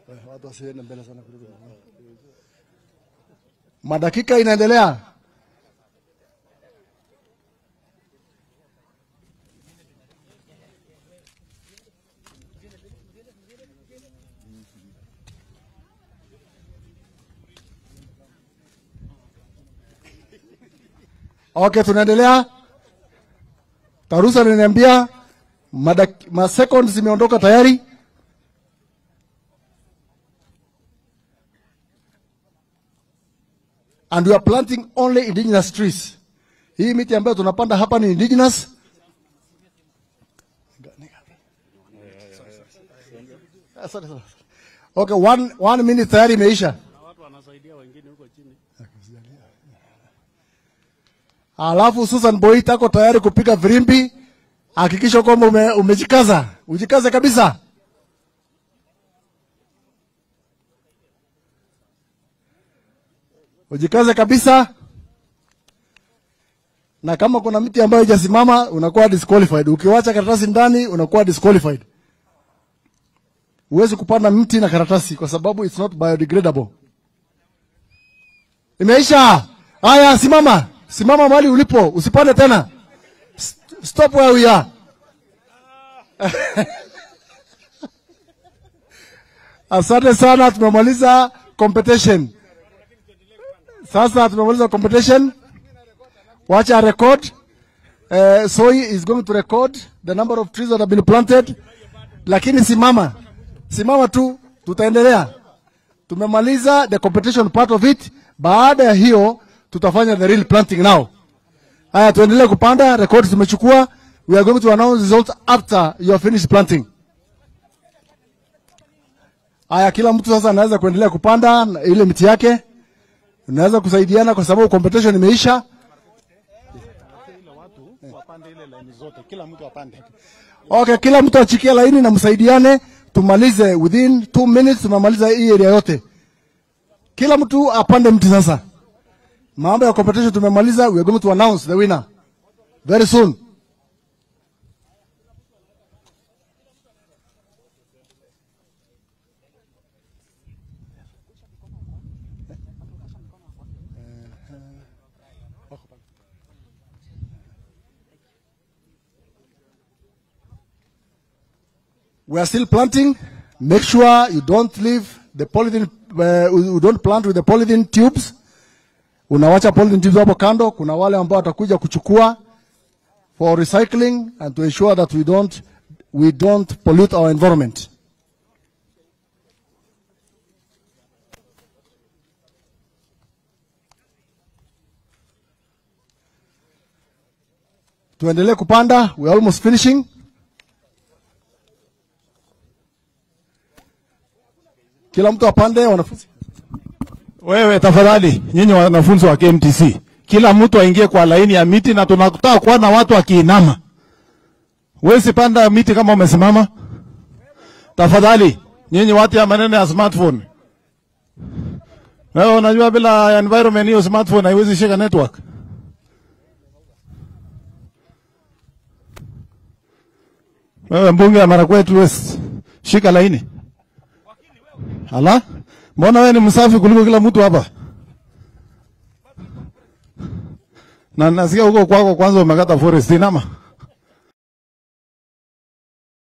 Watu wasiende mbele sana kuliko. Madakika inaendelea. Okay, tunaendelea. Tarusa aliniambia madak- ma seconds zimeondoka tayari. And we are planting only indigenous trees. Hii miti ambayo tunapanda hapa ni indigenous. Asante sana. Okay, one, one minute tayari imeisha. Alafu Susan Boy ako tayari kupiga virimbi. Hakikisha kwamba ume, umejikaza, ujikaze kabisa. Ujikaze kabisa. Na kama kuna miti ambayo haijasimama unakuwa disqualified. Ukiwacha karatasi ndani unakuwa disqualified. Huwezi kupanda mti na karatasi kwa sababu it's not biodegradable. Imeisha. Haya, simama. Simama mahali ulipo, usipande tena. S- Stop where we are. Asante sana, tumemaliza competition. Sasa tumemaliza competition. Wacha record. Uh, Soy is going to record the number of trees that have been planted. Lakini simama. Simama tu, tutaendelea. Tumemaliza the competition part of it. Baada ya hiyo tutafanya the real planting now. Haya, tuendelee kupanda. Records tumechukua. We are going to announce results after you have finished planting. Haya, kila mtu sasa anaweza kuendelea kupanda na ile miti yake. Unaweza kusaidiana kwa sababu competition imeisha. wapande ile laini zote, kila mtu apande. Okay, kila mtu achikie laini na msaidiane, tumalize within two minutes, tumemaliza hii area yote. Kila mtu apande mti sasa. Mambo ya competition tumemaliza, we are going to announce the winner very soon. We are still planting. Make sure you don't leave the polythene, uh, you don't plant with the polythene tubes. Unawacha polythene tubes hapo kando. Kuna wale ambao watakuja kuchukua for recycling and to ensure that we don't, we don't pollute our environment. Tuendelee kupanda. We are almost finishing. Kila mtu apande, wanafunzi. Wewe tafadhali, nyinyi wanafunzi wa KMTC, kila mtu aingie kwa laini ya miti, na tunataka kuwa na watu wakiinama. Wewe sipanda miti kama umesimama. Tafadhali, nyinyi watu ya maneno ya smartphone. Wewe unajua bila environment hiyo smartphone haiwezi shika network. Wewe mbunge ya Marakwet West, shika laini. Ala? Mbona wewe ni msafi kuliko kila mtu hapa? Na nasikia huko kwako kwanza umekata forest inama.